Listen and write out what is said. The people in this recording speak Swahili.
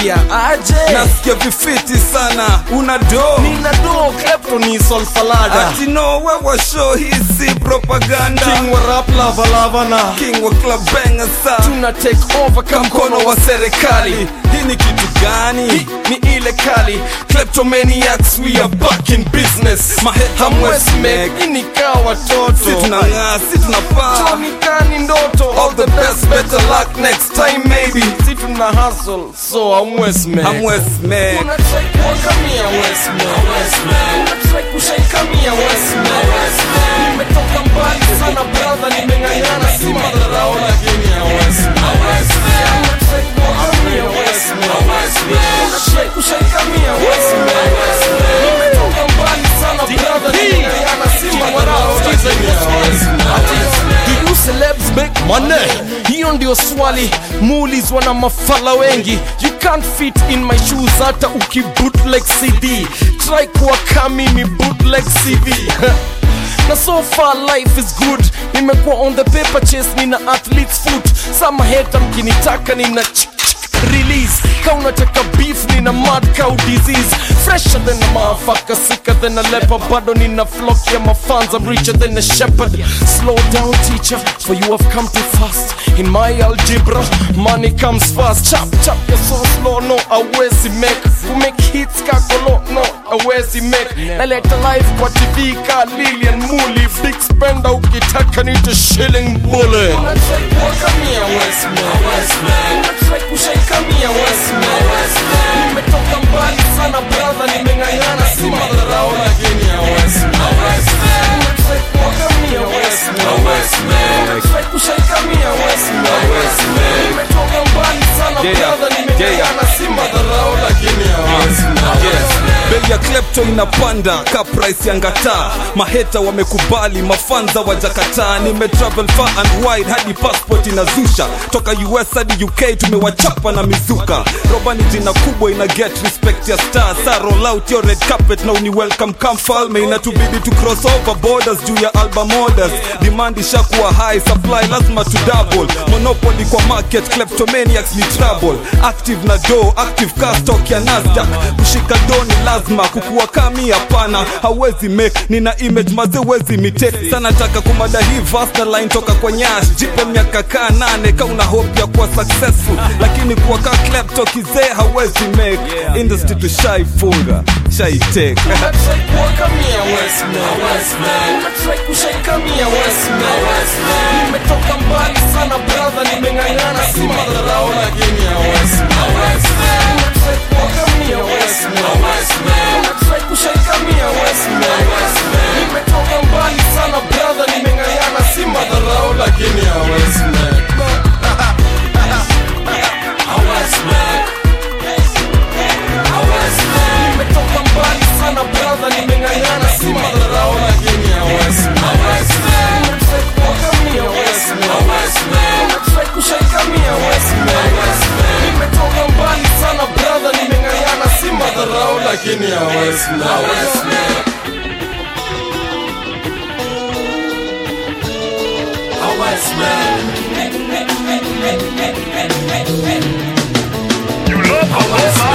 Busia aje nasikia vifiti sana una do nina do klepto ni solfalada ati no wewa show hisi propaganda king wa rap lava lava na king wa club banger sa tuna take over mkono wa serikali hii ni kitu gani Hii ni ile kali kleptomaniacs we are back in business Maheta hamwezi Mwesmek. make ini kaa watoto si tunang'aa si tunapaa Jonikani ndoto all the best better luck next time maybe si tuna hustle so hamwezi make hamwesmek Unatry kuangamia Westman. Unatry kushangamia Westman. Nimetoka mbali sana brother, nimeng'ang'ana si madharau lakini ya Westman. Unatry kuangamia Westman. Unatry kushangamia Westman. Nimetoka mbali sana brother, nimeng'ang'ana si madharau lakini ya Westman. Do you celebs make money? Hiyo ndio swali muulizwa na mafala wengi. You can't fit in my shoes hata ukibootleg CD. Try kuwa kama mimi bootleg CV. na so far life is good nimekuwa on the paper chase nina athlete's foot sama heta mkinitaka nina ch- ch- release ka unataka beef nina mad cow disease fresher than a motherfucker sicker than a leper bado nina flock ya mafans I'm richer than a shepherd slow down teacher for you have come too fast in my algebra money comes fast chap chap you're so slow no awezi make who make hits kakolo no awezi make naleta life kwa tv ka lilian muli big spender ukitaka nite shilling bullet nimetoka mbali sana brother nimeng'ang'ana si madharau lakini ya nimetoka mbali sana Yeah, brother nimeng'ang'ana si madharau lakini ya bei ya klepto inapanda ka price ya ngata maheta wamekubali mafanza wajakataa nimetravel far and wide hadi passport inazusha toka us hadi uk tumewachapa na mizuka roba ni jina kubwa ina get respect ya star sa roll out your red carpet na uni welcome come falme inatubidi tu cross over borders juu ya album orders demand ishakuwa high supply lazima tu double monopoly kwa market kleptomaniacs ni trouble active na do active car stock ya nasdaq kushika do ni lazima kukuwa kami hapana hawezi make nina image maze wezi mite sana taka kumada hii vast na line toka kwa nyash jipe miaka kaa nane ka una hope ya kuwa successful lakini kuwa ka klepto kizee hawezi make industry tushaifunga shaiteka nimetoka mbali sana brother nimeng'ang'ana si madharau lakini ya nimetoka mbali sana brother nimeng'ang'ana si madharau lakini ya nimetoka mbali sana brother nimeng'ang'ana si madharau lakini ya nimetoka mbali sana brother nimeng'ang'ana si madharau lakini ya You love how